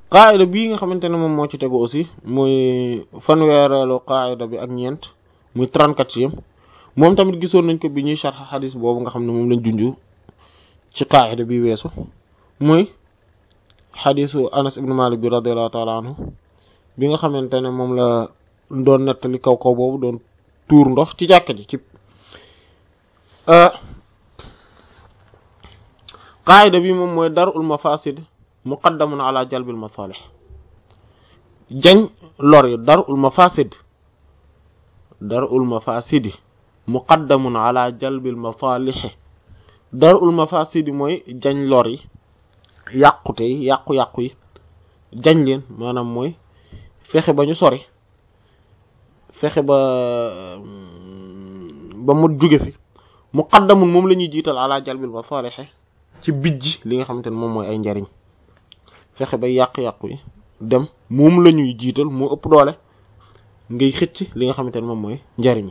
qaayida bii nga xamante ne moom moo ci tegu aussi muy fanweereelu qaayida bi ak ñeent muy trente-quatrième moom tamit gisoon nañ ko bi ñuy sharh xadis boobu nga xam ne moom lañ junju ci qaayida bi weesu muy xadisu anas ibnu malik bi radiallahu taala anhu bi nga xamante ne moom la doon nettali kaw kaw boobu doon tuur ndox ci jàkka ji ci qaayida bi moom mooy darul mafasid muqaddamun ala jalbil masalih jañ lor yi darul mafasid darul mafasidi muqaddamun ala jalbil masalih darul mafasidi mooy jañ lor yi yàqute yi yàqu-yàqu yi jañ leen maanaam mooy fexe ba ñu sori fexe ba ba mu jóge fi muqaddamun moom la ñuy jiital ala jalbil masalih ci bijj li nga xamante ne moom mooy ay njariñ fexe ba yàq-yàqu yi dem moom la ñuy jiital moo ëpp doole ngay xëcc li nga xamante ne moom mooy njariñ yi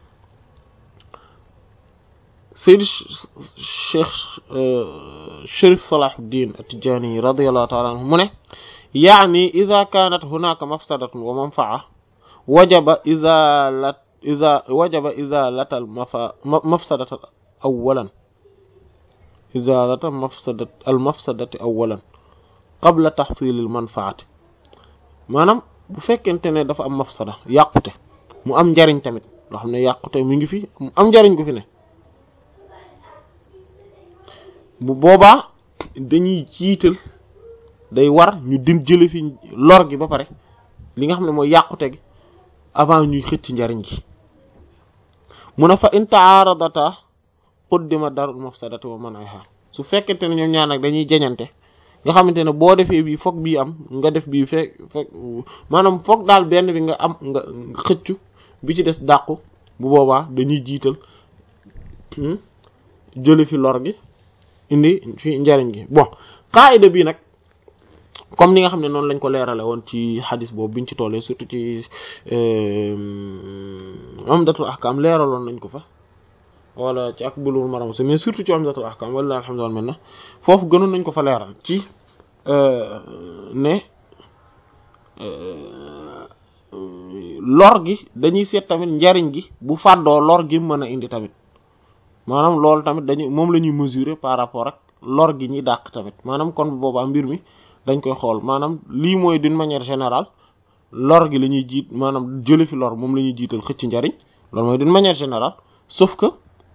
Seydi Cheikh Chérif Salahuddin At-Tijani radiyallahu ta'ala anhu mu ne yaani ida kanat hunaka mafsadatun wa manfaa wajaba izalat iza wajaba izalata al mafa mafsadata awalan izalata mafsadat al mafsadati awalan qabla tahsilil manfaati maanaam bu fekkente ne dafa am mafsada yàqute mu am njariñ tamit loo xam ne yàqute mi ngi fi mu am njariñ gu fi ne bu boobaa dañuy jiital day war ñu dim jële fi lor gi ba pare li nga xam ne mooy yàqute gi avant ñuy xëcc njariñ gi mu ne fa in ta'aradata quddima darul mafsadati wa man'iha su fekkente ne ñoom ñaar nag dañuy jeñante nga xamante ne boo defee bii foog bii am nga def bii fekk fekk maanaam foog daal benn bi nga am nga xëccu bi ci des dàqu bu boobaa dañuy jiital jële fi lor gi indi fi njariñ gi bon qaida bii nag comme ni nga xam ne noonu lañ ko leerale woon ci xadis boobu biñ ci tollee surtout ci umdatul ahkam leeraloon nañ ko fa wala ci ak bulul maram mais surtout ci umdatul ahkam wala alhamdulillah mel na foofu gënoon nañ ko fa leeral ci ne lor gi dañuy seet tamit njariñ gi bu fàddoo lor gi mën a indi tamit maanaam loolu tamit dañuy moom la ñuy mesurer par rapport ak lor gi ñuy dàq tamit maanaam kon bu boobaa mbir mi dañ koy xool maanaam lii mooy d'une manière générale lor gi la ñuy jiit maanaam jële fi lor moom la ñuy jiital xëcc njariñ loolu mooy d'une manière générale sauf que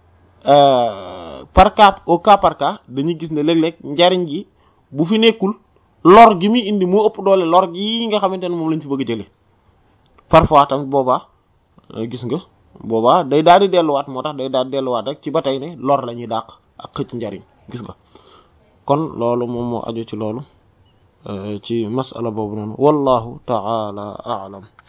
par cas au cas par cas dañuy gis ne léeg-léeg njariñ gi bu fi nekkul lor gi muy indi moo ëpp doole lor gi nga xamante ne moom lañ fi bëgg a jële parfois tamit boobaa gis nga boobaa day daal di delluwaat moo tax day daal di delluwaat rek ci ba tey ne lor la ñuy dàq ak xëcc njariñ gis nga kon loolu moom moo aju ci loolu ci masala boobu noonu wallahu ta'ala a'lam